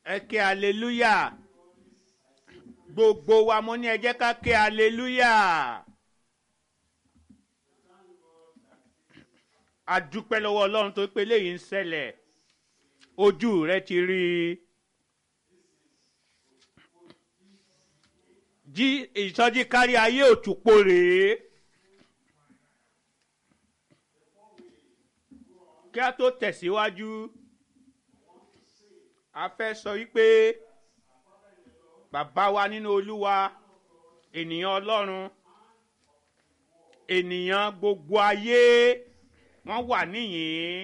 ẹ ké aleluya gbogbo wa mo ní ẹ jẹ́ ká ké aleluya a dúpẹ́ lọ́wọ́ ọlọ́run tó pé léyìí ń ṣẹlẹ̀ ojú rẹ ti rí i jí ìsọjí kárí ayé òtúpó rèé kí a tó tẹ̀síwájú a fẹ́ sọ wípé bàbá wa nínú olúwa ènìyàn ọlọ́run ènìyàn gbogbo ayé wọ́n wà níyìn.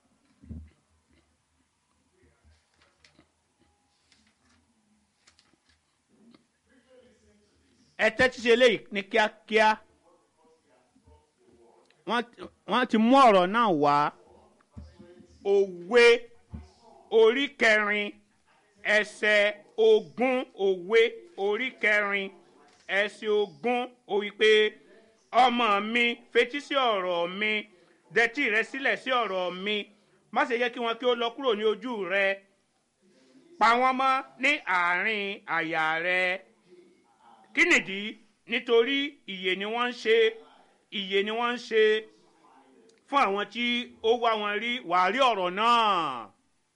ẹ tẹ́tí ṣe léyìí ní kíákíá wọ́n ti mú ọ̀rọ̀ náà wá òwe orí kẹrin ẹsẹ̀ ogún òwe orí kẹrin ẹsẹ̀ ogún ó wí pé ọmọ mi fetí sí ọ̀rọ̀ mi dẹtí rẹ sílẹ̀ sí ọ̀rọ̀ mi má ṣe yẹ kí wọn kí ó lọ kúrò ní ojú rẹ pa wọ́n mọ́ ní àárín àyà rẹ kí nìdí nítorí ìyè ni wọ́n ń ṣe ìyè ni wọ́n ń ṣe fún àwọn tí ó wá wọn rí wàá rí ọ̀rọ̀ náà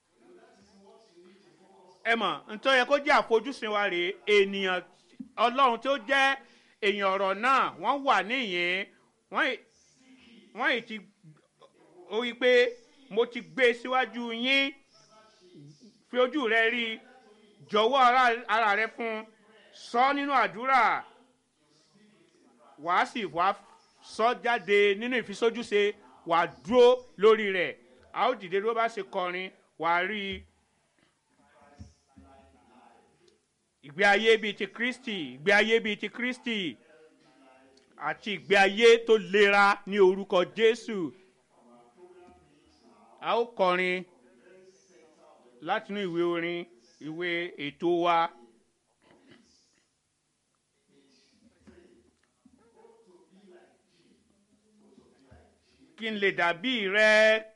ẹ mọ̀ nítorí yẹ kó jẹ́ àfojúsùn wa rèé ènìyàn ọlọ́run tó jẹ́ èèyàn ọ̀rọ̀ náà wọ́n wà níyìn wọ́n yìí ti ó wí pé mo ti gbé síwájú yín fi ojú rẹ rí jọ̀wọ́ ara rẹ fún sọ nínú àdúrà wàá sì wá sọ jáde nínú ìfisójúṣe wàá dúró lórí rẹ̀ a ó dìde ló bá ṣe kọrin wàá rí i. ìgbé ayé bíi ti kristi ìgbé ayé bíi ti kristi àti ìgbé ayé tó lera ní orúkọ jésù a ó kọrin látinú ìwé orin ìwé ètò wa. kí n lè dàbí rẹ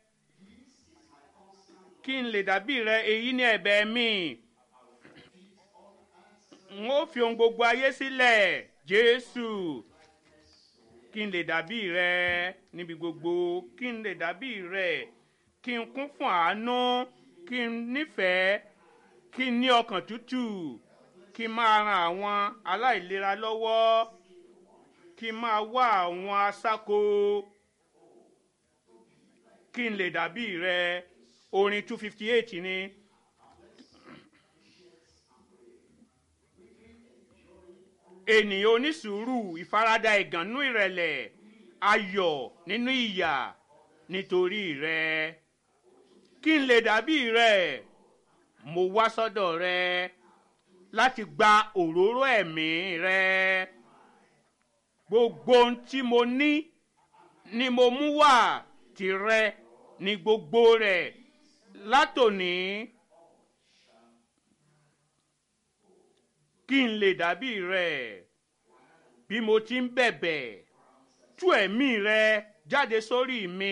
kí n lè dàbí rẹ èyí ní ẹ̀bẹ̀ mi n ó fi ohun gbogbo ayé sílẹ̀ jésù kí n lè dàbí rẹ níbi gbogbo kí n lè dàbí rẹ kí n kún fún àánú kí n nífẹ̀ẹ́ kí n ní ọkàn tútù kí n máa ran àwọn aláìlera lọ́wọ́ kí n máa wá àwọn aṣáko kí n lè dàbí rẹ orin two fifty eight ni. ènìyàn onísùúrù ìfaradà ìgànnú ìrẹ̀lẹ̀ ayọ̀ nínú ìyà nítorí rẹ kí n lè dàbí rẹ mo wá sọ́dọ̀ rẹ láti gba òróró ẹ̀mí rẹ gbogbo ohun tí mo ní ni mo mú wá tirẹ ní gbogbo rẹ látòní kí n lè dàbí rẹ bí mo ti ń bẹ̀bẹ̀ tú ẹ̀mí rẹ jáde sórí mi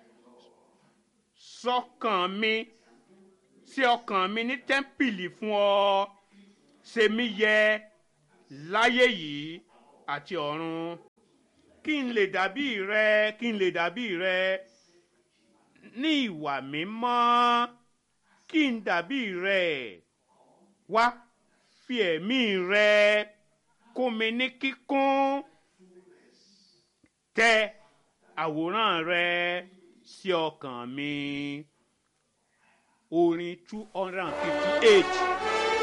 sọ́kàn mi sí ọkàn mi ní tẹ́ḿpìlì fún ọ ṣe mí yẹ láyé yìí àti ọ̀run kí n lè dàbí rẹ kí n lè dàbí rẹ ní ìwà mímọ́ kí n dàbí rẹ wá fi ẹ̀mí rẹ kún mi ní kíkún tẹ àwòrán rẹ sí ọkàn mi orin two hundred and fifty eight.